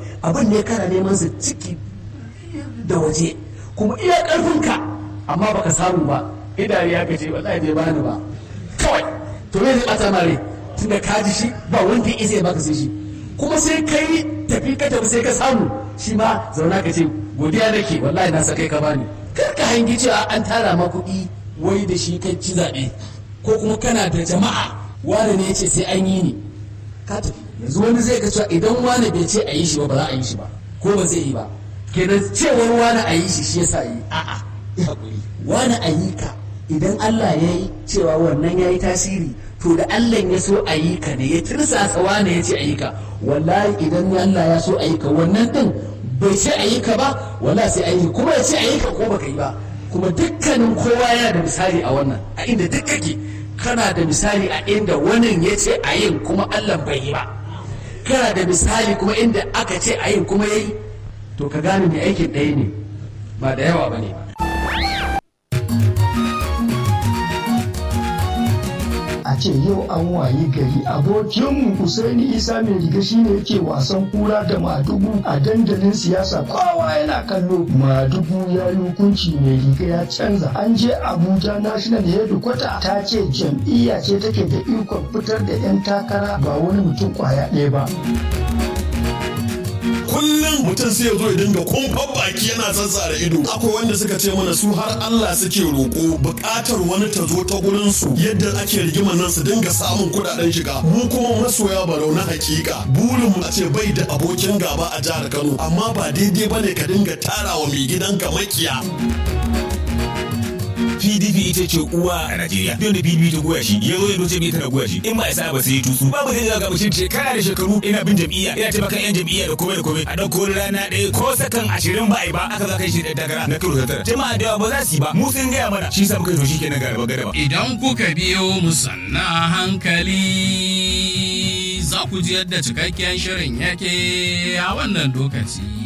abin ne kana neman su ciki da waje kuma iya karfinka amma baka samu ba idari ya kace wallahi bai bani ba kawai to me zai bata mare tunda ka ji shi ba wanda ya isa ya baka sai shi kuma sai kai tafi ka tafi sai ka samu shi ma zauna ka ce godiya nake wallahi na sa kai ka bani kar ka hangi cewa an tara ma kuɗi wai da shi kai ci zaɓe ko kuma kana da jama'a wani ne ya ce sai an yi ni ka tafi yanzu wani zai ga cewa idan wani bai ce a yi shi ba ba za a yi shi ba ko ba zai yi ba kenan cewar wani a yi shi shi yasa yi a'a ya haƙuri wani a yi ka idan Allah ya yi cewa wannan ya yi tasiri to da Allah ya so a yi ka ne ya tirsasa wani ya ce a yi ka wallahi idan Allah ya so a yi ka wannan din bai ce a yi ka ba wallahi sai a yi kuma ya ce a yi ka ko baka yi ba kuma dukkanin kowa yana da misali a wannan a inda duk kake kana da misali a inda wannan ya ce a yin kuma Allah bai yi ba kana da misali kuma inda aka ce a yin kuma ya yi to ka gane mai aikin ɗaya ne ba da yawa ba ne ba a ce yau an wayi gari abokinmu Usaini Isa mai riga shine yake wasan kura da madugu a dandalin siyasa kowa yana kallo madugu ya yi hukunci mai riga ya canza an je Abuja National Headquarter ta ce jam'iyya ce take da ikon fitar da 'yan takara ba wani mutum kwaya ɗaya ba. kullum mutum sai ya zo ya dinga kumfan baki yana zazzara ido akwai wanda suka ce mana su har Allah suke roƙo buƙatar wani ta zo ta gurin su yadda ake rigima nan su dinga samun kuɗaɗen shiga mu kuma masoya barau na hakika burin mu a ce bai da abokin gaba a jihar Kano amma ba daidai bane ka dinga tarawa mai gidanka makiya PDP ita ce uwa a Najeriya. Don da PDP ta goya shi, ya zo ya doce bai tana goya shi. In ba isa ba sai tutsu. Babu zai ga mutum shekara da shekaru ina bin jam'iyya, ina taimakon yan jam'iyya da komai da komai. A ɗauko rana ɗaya ko sakan ashirin ba a yi ba, aka za kai shi da takara na karo tara. Jama'a da yawa ba za su yi ba, mu sun gaya mana. Shi sa muka zo shi kenan garaba garaba. Idan kuka biyo mu sanna hankali za ku ji yadda cikakken shirin yake a wannan lokaci.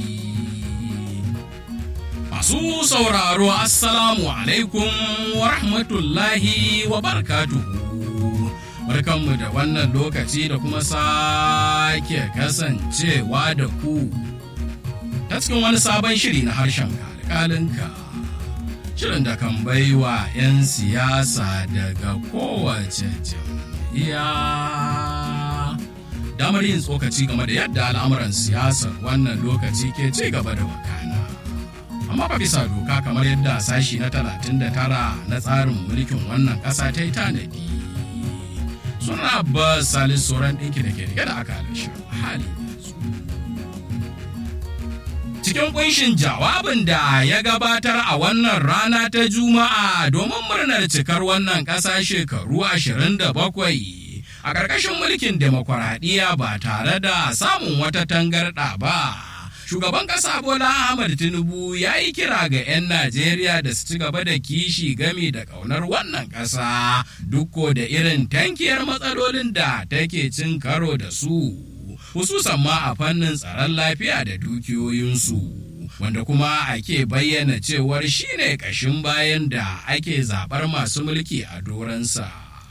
Masu sauraro Assalamu alaikum wa rahmatullahi wa barakatuhu. Barkanmu da wannan lokaci da kuma sake kasancewa da ku ta cikin wani sabon shiri na harshen kalkalinka. Shirin da kan baiwa 'yan siyasa daga kowace jam'iyya. Damar yin tsokaci game da yadda al'amuran siyasar wannan lokaci ke ci gaba da wakana. amma fa bisa doka kamar yadda sashi na 39 na tsarin mulkin wannan ƙasa ta yi tanadi suna ba salis sauran ɗinki da ke rike da akalar shirin hali cikin kunshin jawabin da ya gabatar a wannan rana ta juma'a domin murnar cikar wannan ƙasa shekaru 27 a ƙarƙashin mulkin demokuraɗiyya ba tare da samun wata tangarɗa ba. shugaban ƙasa Bola Ahmad Tinubu ya yi kira ga 'yan Najeriya da su ci gaba da kishi gami da ƙaunar wannan ƙasa dukko da irin tankiyar matsalolin da take cin karo da su, hususan ma a fannin tsaron lafiya da dukiyoyinsu. Wanda kuma ake bayyana cewar shine ƙashin bayan da ake zaɓar masu mulki a doransa.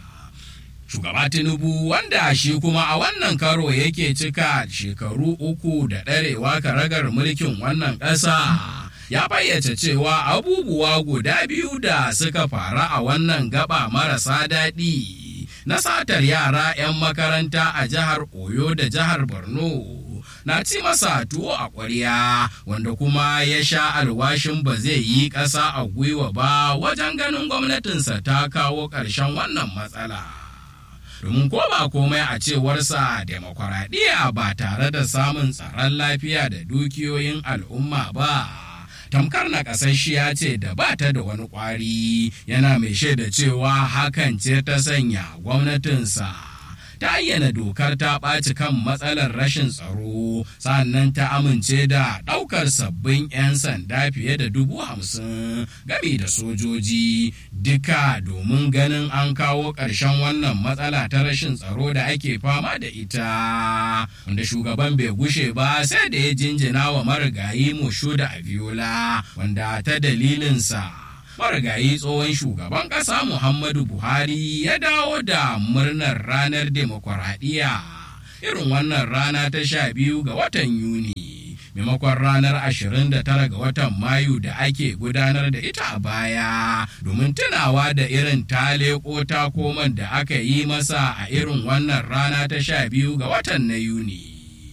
shugaba tinubu wanda shi kuma a wannan karo yake cika shekaru uku da ɗarewa karagar mulkin wannan ƙasa ya fayyace cewa abubuwa guda biyu da suka faru a wannan gaba marasa daɗi na satar yara 'yan makaranta a jihar oyo da jihar borno na ci masa tuwo a ƙwarya wanda kuma ya sha alwashin ba zai yi ƙasa a gwiwa ba wajen ganin gwamnatinsa ta kawo ƙarshen wannan matsala. domin ko ba komai a cewarsa demokuraɗiyya ba tare da samun tsaron lafiya da dukiyoyin al'umma ba tamkar na ƙasashiya ce da ba ta da wani ƙwari yana mai shaida cewa hakan ce ta sanya gwamnatinsa ta ayyana dokar ta ɓaci kan matsalar rashin tsaro sannan ta amince da ɗaukar sabbin 'yan sanda fiye da dubu hamsin game da sojoji duka domin ganin an kawo ƙarshen wannan matsala ta rashin tsaro da ake fama da ita wanda shugaban bai gushe ba sai da ya jinjina wa marigayi mushu da aviola wanda ta dalilinsa marigayi tsohon shugaban ƙasa Muhammadu Buhari ya dawo da murnar ranar demokuraɗiyya irin wannan rana ta sha biyu ga watan Yuni. maimakon ranar 29 ga watan mayu da ake gudanar da ita a baya domin tunawa da irin taleko ta koman da aka yi masa a irin wannan rana ta sha biyu ga watan na yuni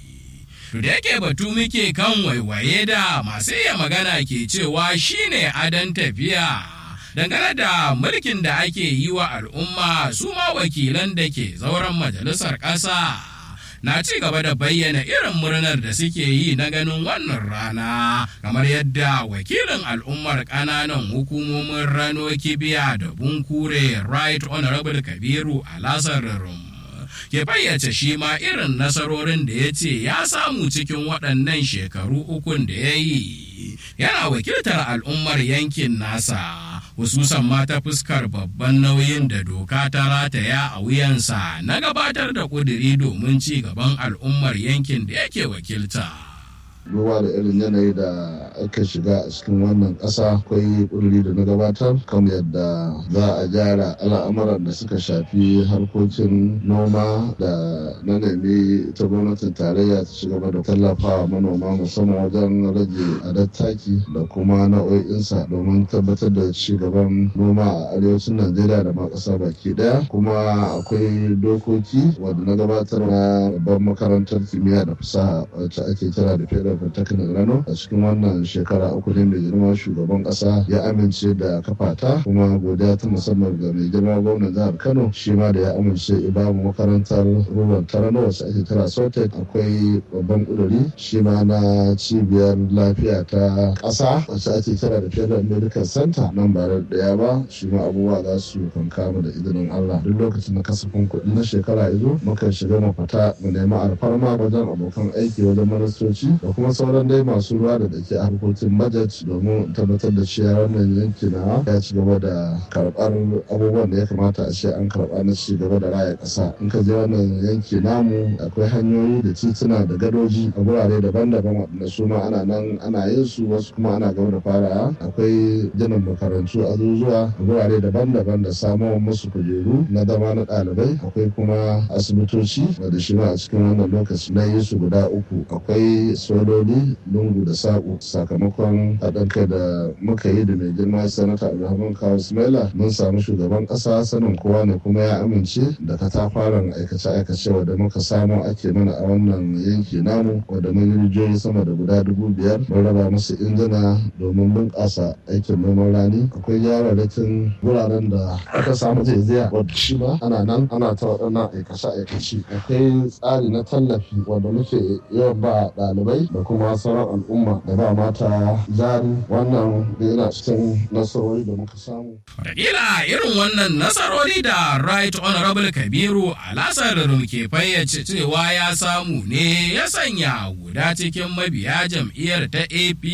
to da yake batu muke kan waiwaye da masu iya magana ke cewa shine adon tafiya dangane da mulkin da ake yi wa al'umma su ma wakilan da ke zauren majalisar ƙasa na ci gaba da bayyana irin murnar da suke yi na ganin wannan rana kamar yadda wakilin al'ummar ƙananan hukumomin rano kibiya da bunkure right honorable kabiru alasar rum ke fayyace shi ma irin nasarorin da ya ce ya samu cikin waɗannan shekaru ukun da ya yi yana wakiltar al'ummar yankin nasa hususan ma ta fuskar babban nauyin da doka ta rataya a wuyansa na gabatar da ƙuduri domin ci gaban al'ummar yankin da yake wakilta. duba da irin yanayi da aka shiga a cikin wannan ƙasa akwai ƙuduri da na gabatar kan yadda za a gyara al'amuran da suka shafi harkokin noma da na nemi ta gwamnatin tarayya ta ci gaba da tallafawa manoma musamman wajen rage adar taki da kuma nau'o'insa domin tabbatar da ci gaban noma a arewacin najeriya da ma ƙasa baki ɗaya kuma akwai dokoki wanda na gabatar na babban makarantar kimiyya da fasaha wacce ake kira da federal Polytechnic Rano a cikin wannan shekara uku ne mai girma shugaban kasa ya amince da kafata kuma godiya ta musamman ga mai girma gwamnan jihar Kano shi ma da ya amince ibamu makarantar ruwan Tarano wacce ake kira Sotek akwai babban kuduri shi ma na cibiyar lafiya ta kasa wacce ake kira da Federal Medical Center nan ba da daya ba shi ma abubuwa za su kankama da izinin Allah duk lokacin na kasafin kuɗi na shekara izo mukan shiga mu fita mu nemi alfarma wajen abokan aiki wajen ministoci da kuma sauran dai masu ruwa da dake a harkokin budget domin tabbatar da cewa wannan yanki na ya ci gaba da karɓar abubuwan da ya kamata a ce an karɓa na ci gaba da raya ƙasa in ka je wannan yanki namu akwai hanyoyi da tituna da gadoji a gurare daban-daban waɗanda su ma ana nan ana yin su wasu kuma ana gaba da fara akwai ginin makarantu azuzuwa a gurare daban-daban da samuwa musu kujeru na zama na ɗalibai akwai kuma asibitoci wanda shi ma a cikin wannan lokaci na yi su guda uku akwai sololi lungu da saƙo sakamakon haɗin kai da muka yi da mai girma sanata abdulrahman kawo ismaila mun samu shugaban ƙasa sanin kowa ne kuma ya amince da katafaren aikace-aikace wadda muka samu ake mana a wannan yanki namu wadda mun yi rijiyoyi sama da guda dubu biyar mun raba musu injina domin bunƙasa aikin noman rani akwai yararrakin wuraren da aka samu zaiziya wadda shi ma ana nan ana ta waɗannan aikace-aikace akwai tsari na tallafi wanda muke yawan ba ɗalibai da kuma sauran al'umma da ba mata jari wannan da yana cikin nasarori da muka samu. Wataƙila irin wannan nasarori da Right Honorable Kabiru Alasar ke fayyace cewa ya samu ne ya sanya guda cikin mabiya jam'iyyar ta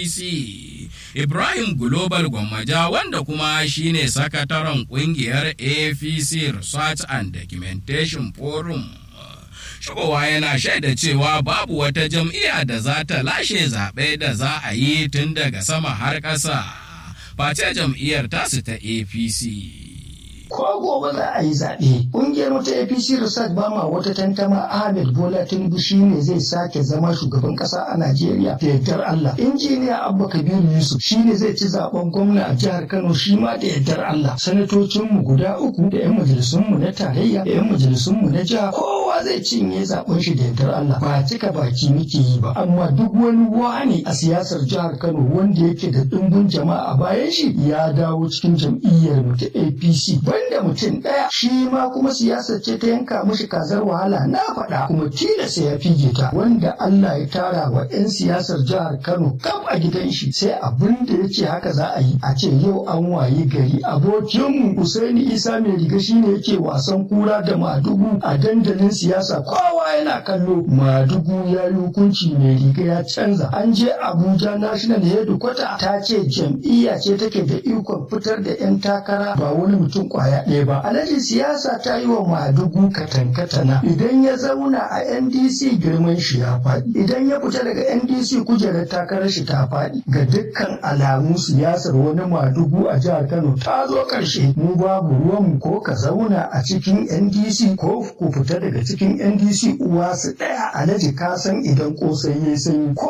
APC. Ibrahim Global Gwammaja wanda kuma shine sakataren kungiyar APC Research and Documentation Forum. shigowa yana shaida cewa babu wata jam'iyya da za ta lashe zaɓe da za a yi tun daga sama har ƙasa face jam'iyyar tasu ta apc ko gobe za a yi zaɓe. Ƙungiyar wata APC Research ba ma wata tantama Ahmed Bola Tinubu shi ne zai sake zama shugaban ƙasa a Najeriya da yardar Allah. Injiniya Abba Kabiru Yusuf shi ne zai ci zaɓen gwamna a jihar Kano shi ma da yardar Allah. Sanatocinmu guda uku da 'yan majalisunmu na tarayya da 'yan majalisunmu na jiha kowa zai cinye zaɓen shi da yardar Allah. Ba cika baki muke yi ba amma duk wani wani a siyasar jihar Kano wanda yake da ɗumbin jama'a a bayan shi ya dawo cikin jam'iyyar mu ta APC. banda mutum ɗaya shi ma kuma siyasar ce ta yanka mishi kazar wahala na faɗa kuma tilasta ya fige ta wanda Allah ya tara wa 'yan siyasar jihar Kano kam a gidan shi sai abin da ya ce haka za a yi a ce yau an waye gari abokinmu Usaini Isa mai riga shine yake wasan kura da madugu a dandalin siyasa kowa yana kallo madugu ya yi hukunci mai riga ya canza an je Abuja National Headquarter ta ce jam'iyya ce take da ikon fitar da 'yan takara ba wani mutum kwaya ɗaya ba. Alhaji siyasa ta yi wa Madugu katankatana idan ya zauna a NDC girman shi ya faɗi. Idan ya fita daga NDC kujerar takarar shi ta faɗi. Ga dukkan alamu siyasar wani Madugu a jihar Kano ta zo ƙarshe. Mu babu ruwanmu ko ka zauna a cikin NDC ko ku fita daga cikin NDC uwa su ɗaya. Alhaji ka san idan ƙosai ya sanyi ko ma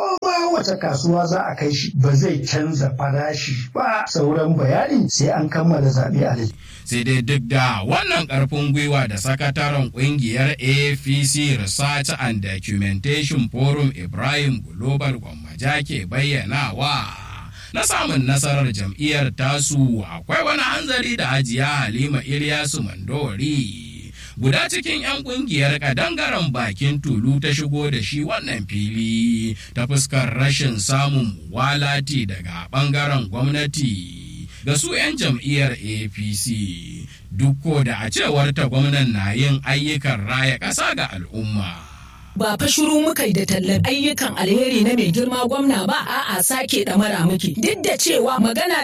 kowace kasuwa za a kai shi ba zai canza farashi ba sauran bayani sai an kammala zaɓe a sai dai duk da wannan ƙarfin gwiwa da sakataren ƙungiyar apc research and documentation forum ibrahim global gwammaja ke bayyanawa na samun nasarar jam'iyyar tasu akwai wani hanzari da hajiya halima ilyasu mandori guda cikin 'yan kungiyar kadangaren bakin tulu ta shigo da shi wannan fili ta fuskar rashin samun walati daga bangaren gwamnati ga su 'yan jam'iyyar apc duk da a cewar ta gwamnan na yin ayyukan raya ƙasa ga al'umma ba fa shiru muka yi da tallan ayyukan alheri na mai girma gwamna ba a'a sake ɗamara muke duk da cewa magana